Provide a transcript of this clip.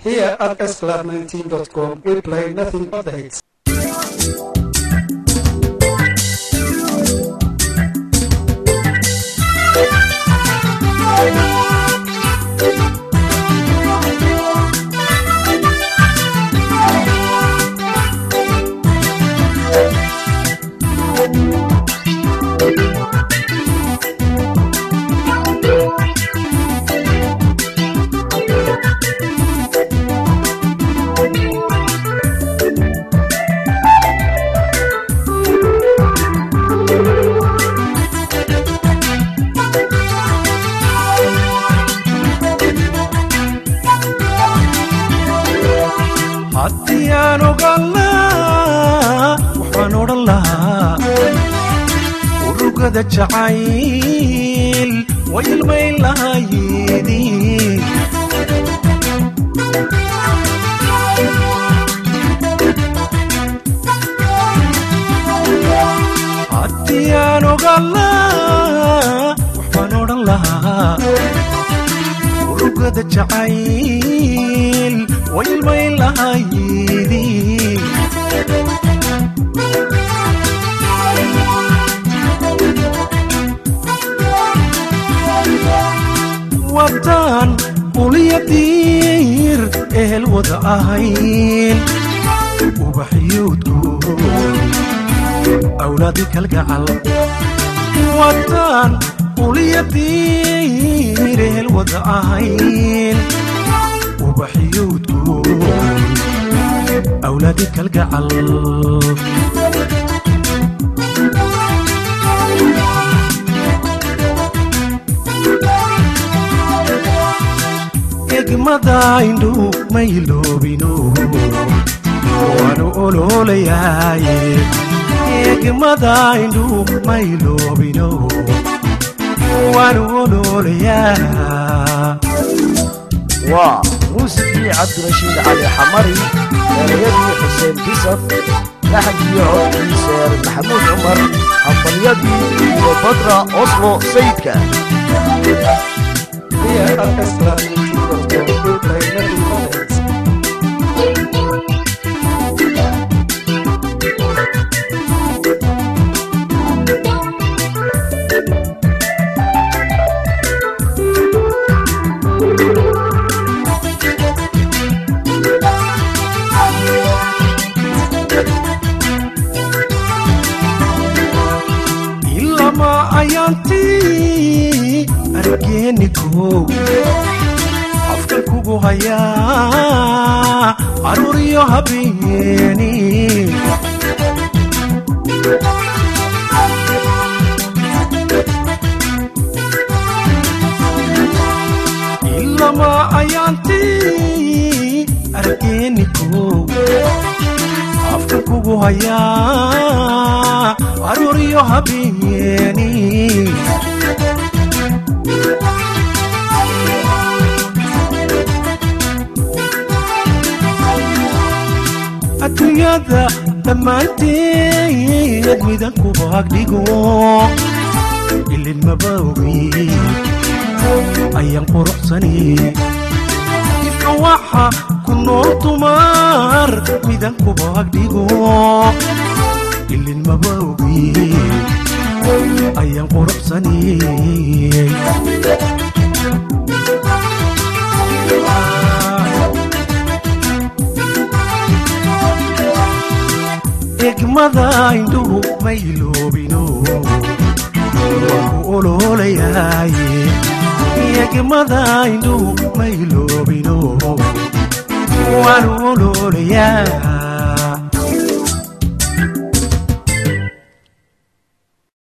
Here at sclub19.com, we play nothing but the hits. haddii aan ogaan lahaa waxaan odhan lahaa urugada jacayl way ilmayn lahayeedii haddii aan ogaan lahaa waxaan odhan lahaa urugada jacayl way ilmayn lahayeedii waddaan uliya diir ehel wada ahayn ubaxyuudku awlaadi kalgacal waddaan uliya diir ehel wada ahayn ubaxyuudku awlaadi kalgacal egmada indhu ma iloobino waanu oloolayaaye egmada indhu ma iloobino waanu oloolayaa waa muusikii cabdirashiid cali xamari erayadii xuseen bisaf laxankii codkii seer maxamuud cumar hambalyadii iyo badra oslo sayidka Here at sclub19.com, we play nothing but the hits. ilama ayaantii argeenigow afka kugu hayaa caruuriyo habeeni ilama ayaantii argeenigow afka kugu hayaa caruuriyo habeeni adduunyada dhammaanteed midan kuba agdhigo ilin maba ogi ayaan quruxsani ifka waxa ku nool dumar midan kuba agdhigo ilin maba ogi ayaan quruxsani egmada indhuhu ma iloobino waan ku oloolayaaye egmada indhuhu ma iloobino waan oloolayaa